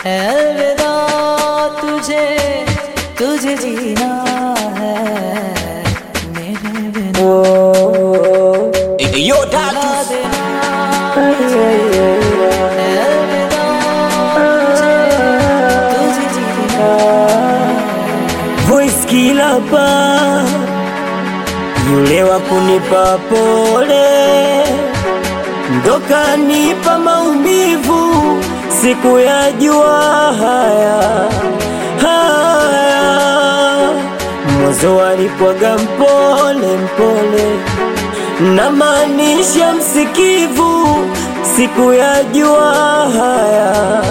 अलविदा तुझे तुझे जीना है मेरे बिना Yo, भुला Datus. देना अलविदा तुझे तुझे जीना voice killer pa yule wa kunipa pole ndo kanipa maumivu siku ya jua haya haya mwanzo alipwaga mpole mpole na maanisha msikivu siku ya jua haya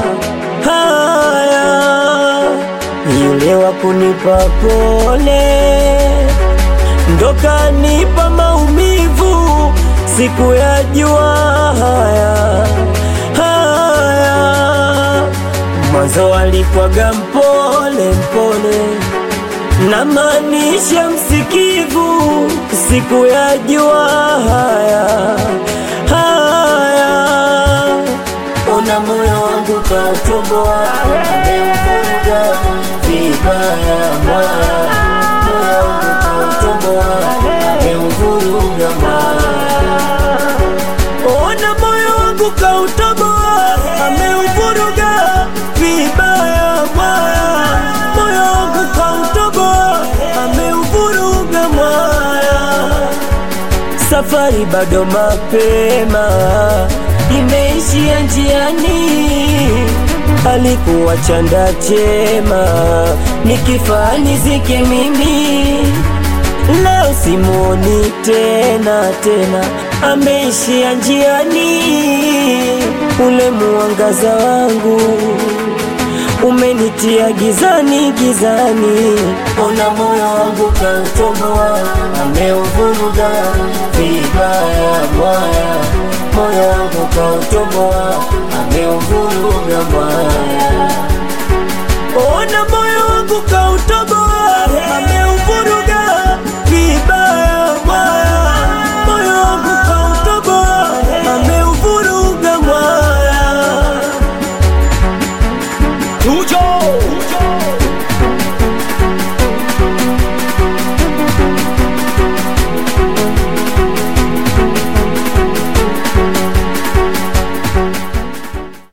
haya yule wa kunipa pole ndo kanipa maumivu siku ya jua haya haya mwanzo alipwaga mpole mpole na maanisha msikivu siku ya jua haya haya ona moyo wangu kautoboa ameuvuruga vibaya mwaya moyo wangu kautoboa ameuvuruga mwaya ona moyo wangu kautoboa ameuvuruga vibaya mwaya moyo wangu kautoboa ameuvuruga mwaya safari bado mapema, imeishia njiani. Alikuwa chanda chema, nikifa nizike mimi. Leo simuoni tena tena, ameishia njiani. Ule muangaza wangu umenitia gizani gizani, ona moyo wangu kautoboa, ameuvuruga vibaya mwaya, moyo wangu kautoboa, ameuvuruga mwaya, ona